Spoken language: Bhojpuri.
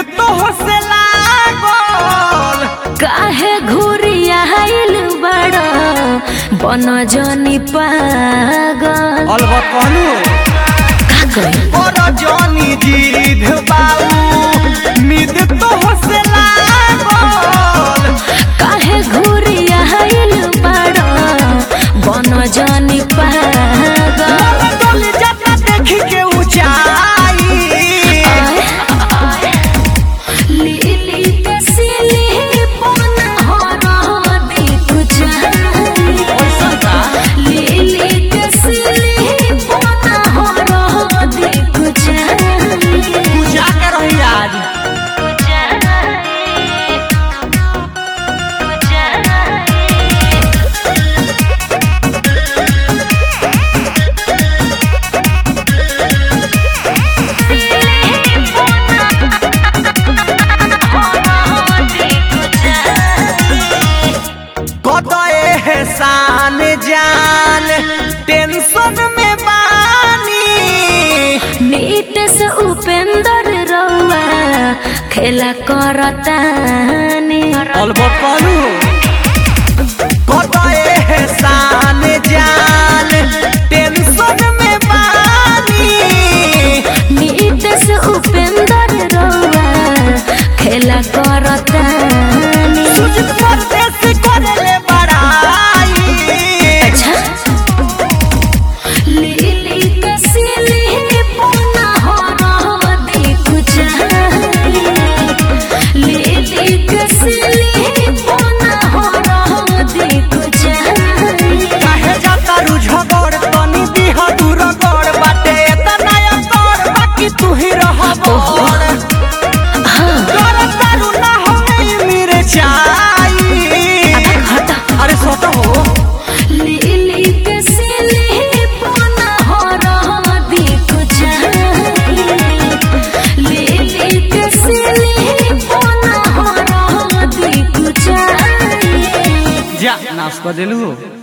तो से लागल काहे घुरिया आइल बड़ा बन जनी पागल अलबत कहलू का करी और जानी जीध बाऊ मिद तो से लागल काहे घुरिया आइल बड़ा बन जनी पागल मन डोल जाता देखी के ऊंचाई लीली के सिली पन हो रहा देख जाई लीली के सिली पन हो रहा देख जाई पूजा के रही आज कत एहसान जान टेंशन में बानी नीट से उपेंद्र रउआ खेला करतानी अलबत कहलू कत एहसान जान टेंशन में बानी नीट से उपेंद्र रउआ खेला करतानी सुजित परदेश करले बड़ाई अच्छा लीली के सिली पुना हो रहा देख जाई लीली के सिली पुना हो रहा देख जाई काहे जाता रुझगड़ तनी दिह दूर गड़ बाटे तना कर बाकी तू ही रह बोल कर तारू ना हो मेरे चाई हटा अरे सोता हो लीली के सिली पुना हो रहा देख जाई लीली के सिली पुना हो रहा देख जाई जा नाश कर दिलू